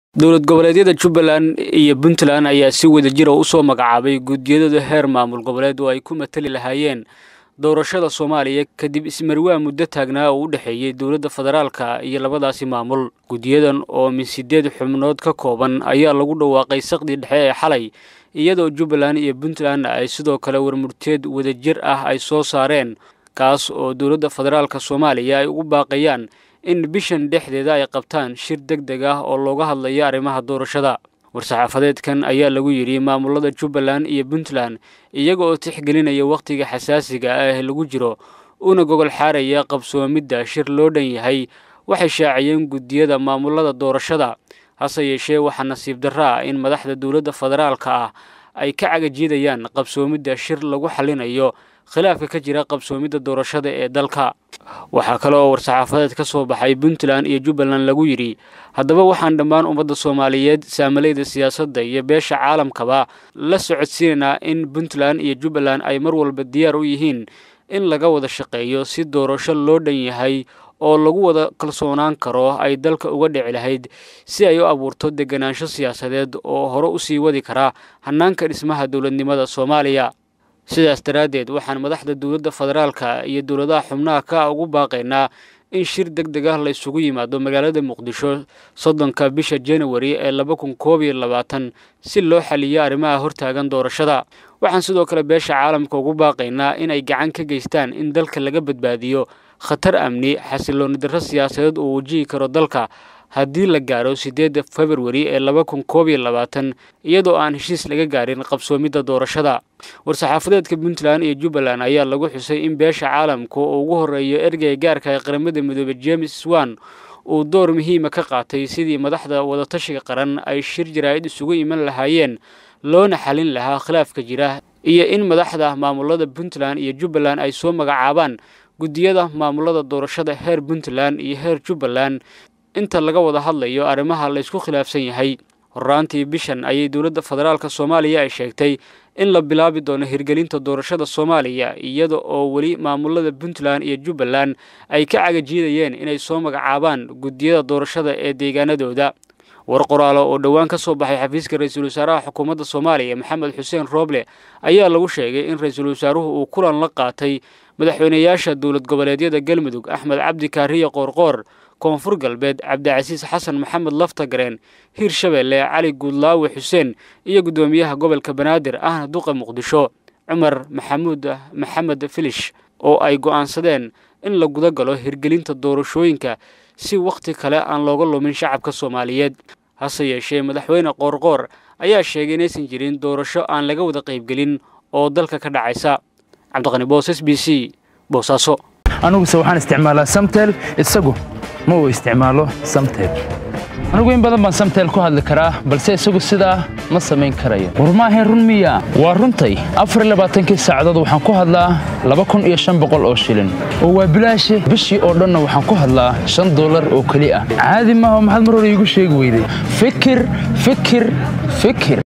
dowlad goboleedyada jubbaland iyo puntland ayaa si wada jira u soo magacaabay guddiyadooda heer maamul goboleed oo ay ku matali lahaayeen doorashada soomaaliya kadib ismarwaa muddo taagnaa oo u dhexeeyey dowladda federaalka iyo labadaasi maamul guddiyadan oo min sideed xubnood ka kooban ayaa lagu dhawaaqay saqdii dhexe ee xalay iyadoo jubbaland iyo puntland ay sidoo kale warmurteed wadajir ah ay soo saareen kaas oo dowladda federaalka soomaaliya ay ugu baaqayaan in bishan dhexdeeda ay qabtaan shir deg deg ah oo looga hadlayo arrimaha doorashada war-saxaafadeedkan ayaa lagu yidhi maamulada jubbaland iyo puntland iyaga oo tixgelinaya wakhtiga xasaasiga ah ee lagu jiro una gogol xaaraya qabsoomidda shir loo dhan yahay waxay shaaciyeen guddiyada maamulada doorashada hase yeeshee waxaa nasiib darra ah in madaxda dowladda federaalka ah ay ka cagajiidayaan qabsoomidda shir lagu xallinayo khilaafka ka jira qabsoomidda doorashada ee dalka waxaa kale oo war-saxaafadeed ka soo baxay puntland iyo jubbaland lagu yidhi haddaba waxaan dhammaan ummadda soomaaliyeed saamalayda siyaasadda iyo beesha caalamkaba la socodsiinaynaa in puntland iyo jubbaland ay mar walba diyaar u yihiin in laga wada shaqeeyo si doorasho loo dhan yahay oo lagu wada kalsoonaan karo ay dalka uga dhici lahayd si ay u abuurto deganaansho siyaasadeed oo hore u sii wadi kara hannaanka dhismaha dowladnimada soomaaliya sidaas daraaddeed waxaan madaxda dowladda federaalka iyo dowladaha xubnaha ka ugu baaqaynaa in shir deg deg ah la isugu yimaado magaalada muqdisho soddonka bisha januari ee laba kun koob iyo labaatan si loo xaliyo arrimaha hortaagan doorashada waxaan sidoo kale beesha caalamka ugu baaqaynaa inay gacan ka geystaan in dalka laga badbaadiyo khatar amni xasilooni darro siyaasadeed uu wajihi karo dalka haddii la gaaro siddeedda februari ee laba kun koob iyo labaatan iyadoo aan heshiis laga gaarin qabsoomidda doorashada war-saxaafadeedka puntland iyo jubbaland ayaa lagu xusay in beesha caalamka oo ugu horreeyo ergeyga gaarka ee qaramada midoobey james swan uu door muhiima ka qaatay sidii madaxda wadatashiga qaran ay shir jaraa'id isugu iman lahaayeen loona xalin lahaa khilaafka jira iyo in madaxda maamulada puntland iyo jubbaland ay soo magacaabaan guddiyada maamulada doorashada heer puntland iyo heer jubbaland inta laga wada hadlayo arrimaha laysku khilaafsan yahay horraantii bishan ayay dowladda federaalka soomaaliya ay sheegtay in la bilaabi doono hirgelinta doorashada soomaaliya iyada oo weli maamulada puntland iyo jubbaland ay ka cagajiidayeen inay soo magacaabaan guddiyada doorashada ee deegaanadooda war qoraalo oo dhowaan ka soo baxay xafiiska ra-iisul wasaaraha xukuumadda soomaaliya maxamed xuseen rooble ayaa lagu sheegay in ra-iisul wasaaruhu uu kulan la qaatay madaxweynayaasha dowlad goboleedyada galmudug axmed cabdi kaariye qoorqoor koonfur galbeed cabdicasiis xasan maxamed laftagareen hiir shabeelle cali guudlaawe xuseen iyo guddoomiyaha gobolka banaadir ahna duqa muqdisho cumar maxamuud maxamed filish oo ay go'aansadeen in la guda galo hirgelinta doorashooyinka si wakhti kale aan looga lumin shacabka soomaaliyeed hase yeeshee madaxweyne qoorqoor ayaa sheegay inaysan jirin doorasho aan laga wada qaybgelin oo dalka ka dhacaysa cabdiqani boos s b c boosaaso aniguse waxaan isticmaalaa samtel isagu ma uu isticmaalo samtel anigu in badan baan samtel ku hadli karaa balse isagu sidaa ma samayn karayo war maahayn run miya waa runtay afarlabaaatankii saacadood waxaan ku hadlaa laba kun iyo shan boqol oo shilin oo waa bilaashi bishii oo dhanna waxaan ku hadlaa shan dollar oo keli ah caadi maaha maxaad mar hore iigu sheegi weyday fikir fikir fikir